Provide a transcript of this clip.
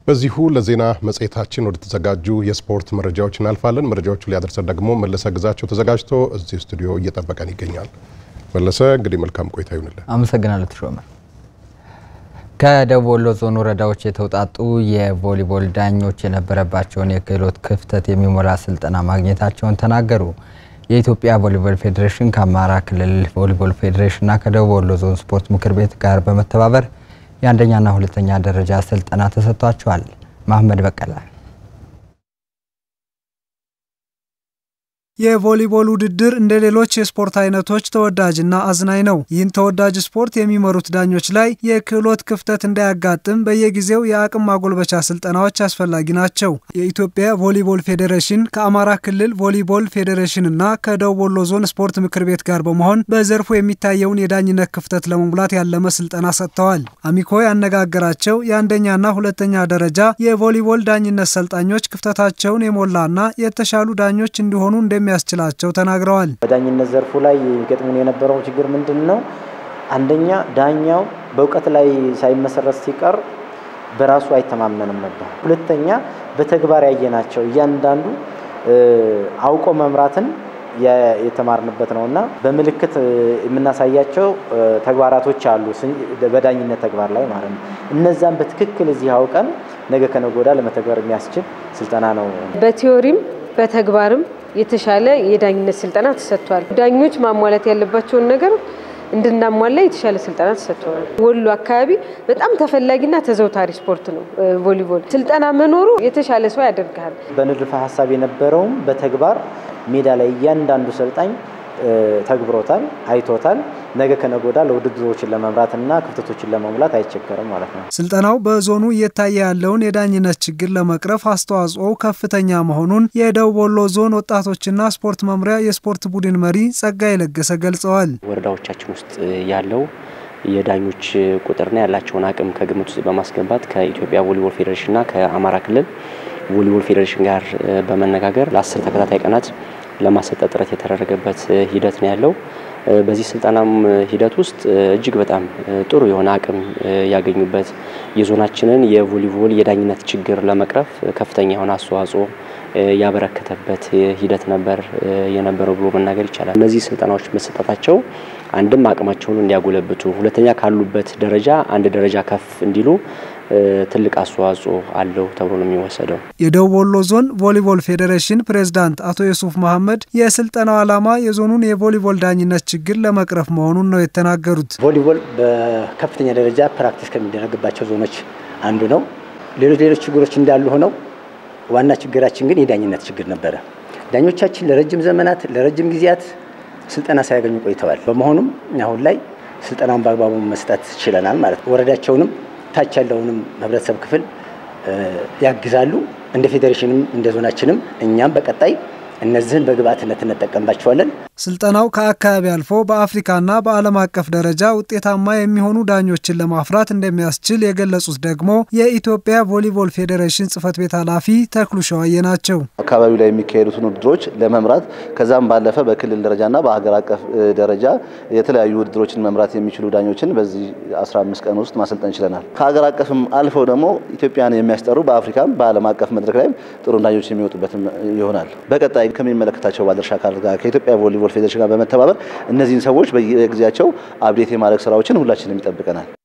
በዚሁ ለዜና መጽሔታችን ወደ ተዘጋጁ የስፖርት መረጃዎች እናልፋለን። መረጃዎቹ ሊያደርሰን ደግሞ መለሰ ግዛቸው ተዘጋጅቶ እዚህ ስቱዲዮ እየጠበቀን ይገኛል። መለሰ እንግዲህ መልካም ቆይታ ይሁንልን። አመሰግናለሁ ተሾመ። ከደቡብ ወሎ ዞን ወረዳዎች የተውጣጡ የቮሊቦል ዳኞች የነበረባቸውን የክህሎት ክፍተት የሚሞላ ስልጠና ማግኘታቸውን ተናገሩ። የኢትዮጵያ ቮሊቦል ፌዴሬሽን ከአማራ ክልል ቮሊቦል ፌዴሬሽንና ከደቡብ ወሎ ዞን ስፖርት ምክር ቤት ጋር በመተባበር የአንደኛና ሁለተኛ ደረጃ ስልጠና ተሰጥቷቸዋል። መሐመድ በቀለ የቮሊቦል ውድድር እንደ ሌሎች የስፖርት አይነቶች ተወዳጅና አዝናኝ ነው። ይህን ተወዳጅ ስፖርት የሚመሩት ዳኞች ላይ የክህሎት ክፍተት እንዳያጋጥም በየጊዜው የአቅም ማጎልበቻ ስልጠናዎች አስፈላጊ ናቸው። የኢትዮጵያ ቮሊቦል ፌዴሬሽን ከአማራ ክልል ቮሊቦል ፌዴሬሽንና ከደቡብ ወሎ ዞን ስፖርት ምክር ቤት ጋር በመሆን በዘርፉ የሚታየውን የዳኝነት ክፍተት ለመሙላት ያለመ ስልጠና ሰጥተዋል። አሚኮ ያነጋገራቸው የአንደኛና ሁለተኛ ደረጃ የቮሊቦል ዳኝነት ሰልጣኞች ክፍተታቸውን የሞላና የተሻሉ ዳኞች እንዲሆኑ እንደ የሚያስችላቸው ተናግረዋል። በዳኝነት ዘርፉ ላይ ገጥሞን የነበረው ችግር ምንድን ነው? አንደኛ ዳኛው በእውቀት ላይ ሳይመሰረት ሲቀር በራሱ አይተማመንም ነበር። ሁለተኛ በተግባር ያየናቸው እያንዳንዱ አውቆ መምራትን የተማርንበት ነው እና በምልክት የምናሳያቸው ተግባራቶች አሉ፣ በዳኝነት ተግባር ላይ ማለት ነው። እነዛን በትክክል እዚህ አውቀን ነገ ከነገ ወዲያ ለመተግበር የሚያስችል ስልጠና ነው። በቲዮሪም በተግባርም የተሻለ የዳኝነት ስልጠና ተሰጥቷል። ዳኞች ማሟላት ያለባቸውን ነገር እንድናሟላ የተሻለ ስልጠና ተሰጥቷል። ወሎ አካባቢ በጣም ተፈላጊና ተዘውታሪ ስፖርት ነው ቮሊቦል። ስልጠና መኖሩ የተሻለ ሰው ያደርግሃል። በንድፈ ሀሳብ የነበረውም በተግባር ሜዳ ላይ እያንዳንዱ ሰልጣኝ ተግብሮታል፣ አይቶታል። ነገ ከነገ ወዲያ ለውድድሮችን ለመምራትና ክፍተቶችን ለመሙላት አይቸገርም ማለት ነው። ስልጠናው በዞኑ እየታየ ያለውን የዳኝነት ችግር ለመቅረፍ አስተዋጽኦው ከፍተኛ መሆኑን የደቡብ ወሎ ዞን ወጣቶችና ስፖርት መምሪያ የስፖርት ቡድን መሪ ጸጋይ ለገሰ ገልጸዋል። ወረዳዎቻችን ውስጥ ያለው የዳኞች ቁጥርና ያላቸውን አቅም ከግምት ውስጥ በማስገባት ከኢትዮጵያ ቮሊቦል ፌዴሬሽንና ከአማራ ክልል ቮሊቦል ፌዴሬሽን ጋር በመነጋገር ለአስር ተከታታይ ቀናት ለማሰጠት ጥረት የተደረገበት ሂደት ነው ያለው። በዚህ ስልጠናም ሂደት ውስጥ እጅግ በጣም ጥሩ የሆነ አቅም ያገኙበት የዞናችንን የቮሊቦል የዳኝነት ችግር ለመቅረፍ ከፍተኛ የሆነ አስተዋጽኦ ያበረከተበት ሂደት ነበር የነበረው ብሎ መናገር ይቻላል። እነዚህ ስልጠናዎች መሰጠታቸው አንድም አቅማቸውን እንዲያጎለብቱ፣ ሁለተኛ ካሉበት ደረጃ አንድ ደረጃ ከፍ እንዲሉ ትልቅ አስተዋጽኦ አለው ተብሎ ነው የሚወሰደው። የደቡብ ወሎ ዞን ቮሊቦል ፌዴሬሽን ፕሬዝዳንት አቶ የሱፍ መሐመድ የስልጠናው ዓላማ የዞኑን የቮሊቦል ዳኝነት ችግር ለመቅረፍ መሆኑን ነው የተናገሩት። ቮሊቦል በከፍተኛ ደረጃ ፕራክቲስ ከሚደረግባቸው ዞኖች አንዱ ነው። ሌሎች ሌሎች ችግሮች እንዳሉ ሆነው ዋና ችግራችን ግን የዳኝነት ችግር ነበረ። ዳኞቻችን ለረጅም ዘመናት ለረጅም ጊዜያት ስልጠና ሳያገኙ ቆይተዋል። በመሆኑም አሁን ላይ ስልጠናውን በአግባቡ መስጠት ችለናል ማለት ነው። ወረዳቸውንም ታች ያለውንም ህብረተሰብ ክፍል ያግዛሉ። እንደ ፌዴሬሽንም እንደ ዞናችንም እኛም በቀጣይ እነዚህን በግብአትነት እንጠቀምባቸዋለን። ስልጠናው ከአካባቢ አልፎ በአፍሪካና በዓለም አቀፍ ደረጃ ውጤታማ የሚሆኑ ዳኞችን ለማፍራት እንደሚያስችል የገለጹት ደግሞ የኢትዮጵያ ቮሊቦል ፌዴሬሽን ጽህፈት ቤት ኃላፊ ተክሉ ሸዋዬ ናቸው። አካባቢው ላይ የሚካሄዱትን ውድድሮች ለመምራት ከዛም ባለፈ በክልል ደረጃና በሀገር አቀፍ ደረጃ የተለያዩ ውድድሮችን መምራት የሚችሉ ዳኞችን በዚህ 15 ቀን ውስጥ ማሰልጠን ችለናል። ከሀገር አቀፍም አልፈው ደግሞ ኢትዮጵያን የሚያስጠሩ በአፍሪካም በዓለም አቀፍ መድረክ ላይም ጥሩ ዳኞች የሚወጡበትም ይሆናል። በቀጣይ ከሚመለከታቸው ባለድርሻ አካላት ጋር ከኢትዮጵያ ቮሊቦል ፌዴሬሽን ጋር በመተባበር እነዚህን ሰዎች በየጊዜያቸው አብዴት የማድረግ ስራዎችን ሁላችንም ይጠብቀናል።